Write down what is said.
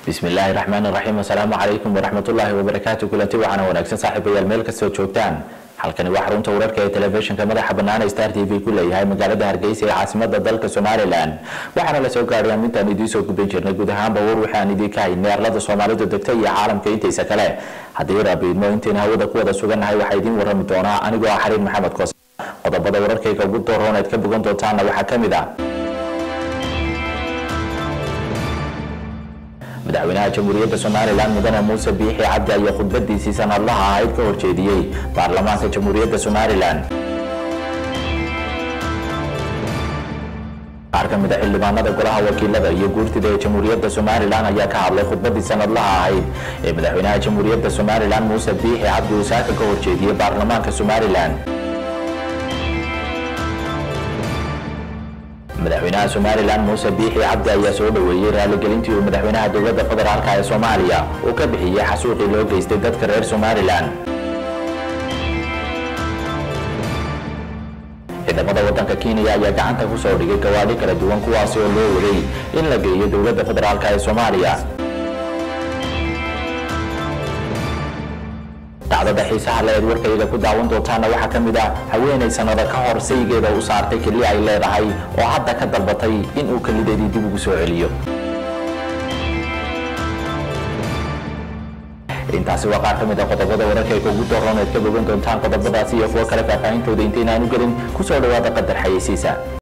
bismillaahi raxmaan raxiim asalaamu calaykum waraxmatullaahi wabarakaatu kulanti waxaana wanaagsan saaxiibayaal meel kastoo joogtaan halkani waa xarunta wararka ee telefishinka madaxa bannaan ee star t v ku leeyahay magaalada hargeysa ee caasimada dalka somalilan waxaana la soo gaadhay amintaan idiin soo gudbin jirnay guud ahaanba war waxaan idiinka haynay arlada soomaalidu degta iyo caalamka intiisa kale haddii rabiidmo intayna hawada ku wada sugannahay waxaa idiin warrami doonaa anigoo ah xariir maxamed koos qodobada wararkayga ugu dooroon eed ka bogan doontaana waxaa ka mid ah madaxweynaha jamhuuriyadda somalilan mudane muuse biixi cabdi ayaa khudbadiisii sanadlaha ahayd ka horjeediyey baarlamaanka jamhuuriyadda somalilan qaar ka mid a xildhibaanada golaha wakiilada iyo guurtida ee jamhuuriyadda somalilan ayaa ka hadlay khudbadii sanadlaha ahayd ee madaxweynaha jamhuuriyadda somalilan muuse biixi cabdi uu saaka ka horjeediyey baarlamaanka somalilan madaxweynaha somalilan muuse biixi cabdi ayaa soo dhoweeyey raaligelintii uu madaxweynaha dowladda federaalka ee soomaaliya uu ka bixiyey xasuuqii loo geystay dadka reer somalilan ciidamada wadanka kenya ayaa gacanta ku soo dhigay gawaadhi kala duwan kuwaasi oo loo waday in la geeyo dowladda federaalk ee soomaaliya dacdada xiisaha le eed warkayga ku daawan doontaana waxaa ka mid ah haweenay sanado ka hor saygeeda u saartay keli ay leedahay oo hadda ka dalbatay inuu kelideedii dib ugu soo celiyo intaasi waa qaar ka mid a qodobada wararkayga ugu dooron eed ka bogan doontaan qodobadaasi iyo kuwo kale faahfaahintooda intaynaan u gelin kusoo dhawaada qadar xayeysiisa